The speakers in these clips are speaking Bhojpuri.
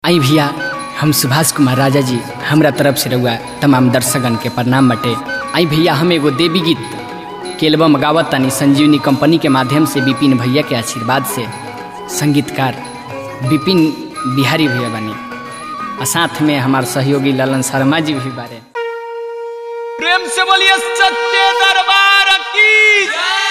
आई भैया हम सुभाष कुमार राजा जी हमरा तरफ से रहुआ तमाम दर्शकगण के प्रणाम बटे आई भैया हम एगो देवी गीत के एल्बम गावत तानी संजीवनी कंपनी के माध्यम से विपिन भैया के आशीर्वाद से संगीतकार विपिन बिहारी भैया बनी और साथ में हमार सहयोगी ललन शर्मा जी भी बारे प्रेम से बोलिए सत्य दरबार की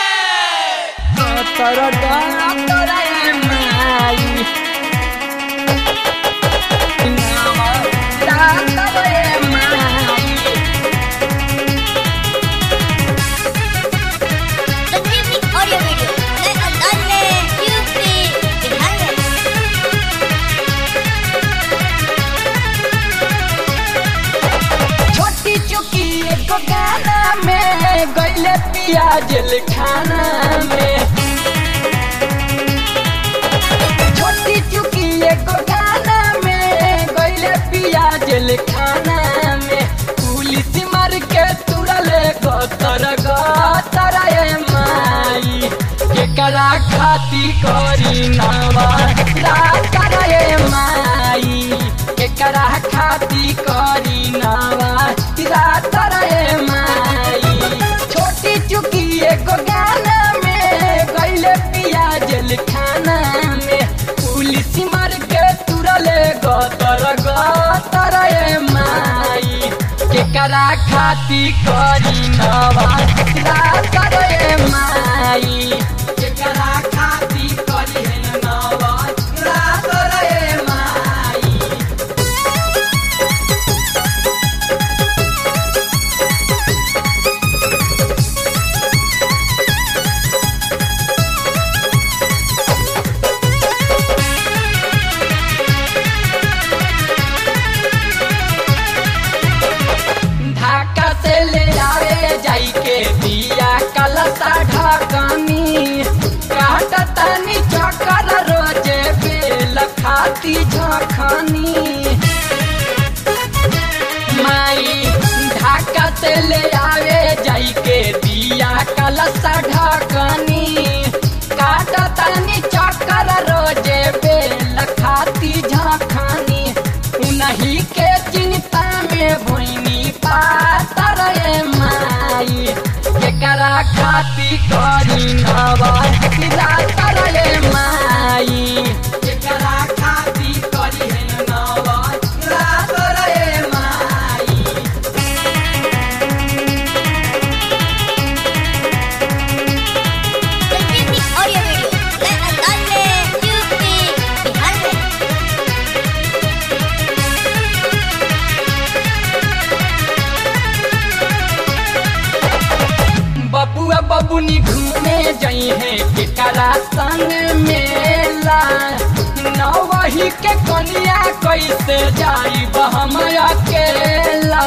संजीवनी ऑडियो वीडियो नए अंदाज में यूपी बिहार में छोटी चुकी एगो गाना में गईले पियाज खाना में छोटी चुकी एगो गाना में गईले पियाज खाना में पुलिस मार के तुरले गतर गतर ए माई केकरा खाती करी नवा रातर ए माई केकरा खाती करी नवा रातर ए माई छोटी चुकी एगो गाना में गईले पियाज खाना में पुलिस मार के तुरले गतर गतर ए माई केकरा खाती करी नवा रातर ए माई केकरा खाती करी है नवा रातर ए माई ढाका से ले आवे जाई के दिया कलसा ढकनी काट तनी चक्कर रोजे बेल खाती झखनी माई ढाका से ले आवे जाई के दिया कलसा ढकनी काट तनी चक्कर रोजे बेल खाती झखनी उन्हीं के चिंता में भोइनी पातर ए माई केकरा खाती करी नवा रातर ए माई केकरा खाती करी है नवा रातर ए माई संजीवनी ऑडियो वीडियो नए अंदाज में यूपी बिहार में बबुआ बबुनी घूमे जई है केकरा संग मेला नवही के कनिया कैसे जाई हम अकेला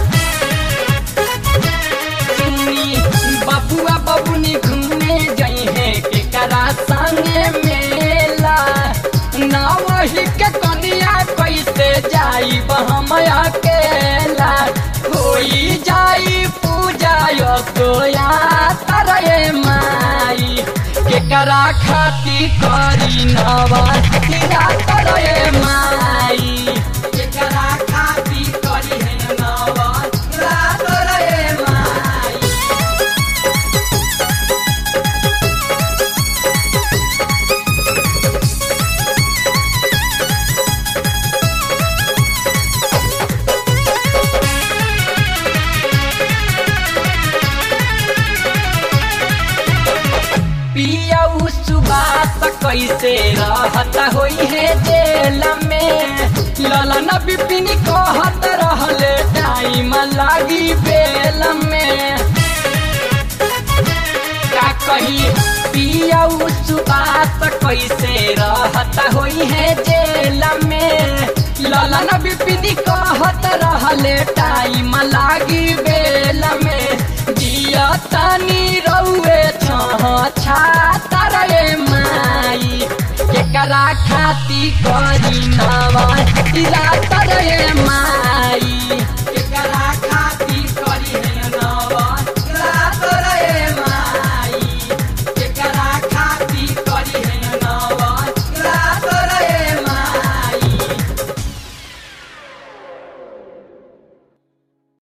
सुनी बबुआ बबुनी घूमे जई है केकरा संग मेला नवही के कनिया कैसे जाई हम अकेला होई जाई पूजा यो सोया तरए माई केकरा खाती करी नवा सिरा तरए माई केकरा खाती करी है नवा तरए माई पिया सुबास कैसे रहत होई है जेल में ललन बिपिन कहत रहले टाइम लागी बेल में का कही पिया सुबास कैसे रहत होई है जेल में ललन बिपिन कहत रहले टाइम लागी बेल में जिया तनी रउए छातर ए माई केकरा खाती करी नवा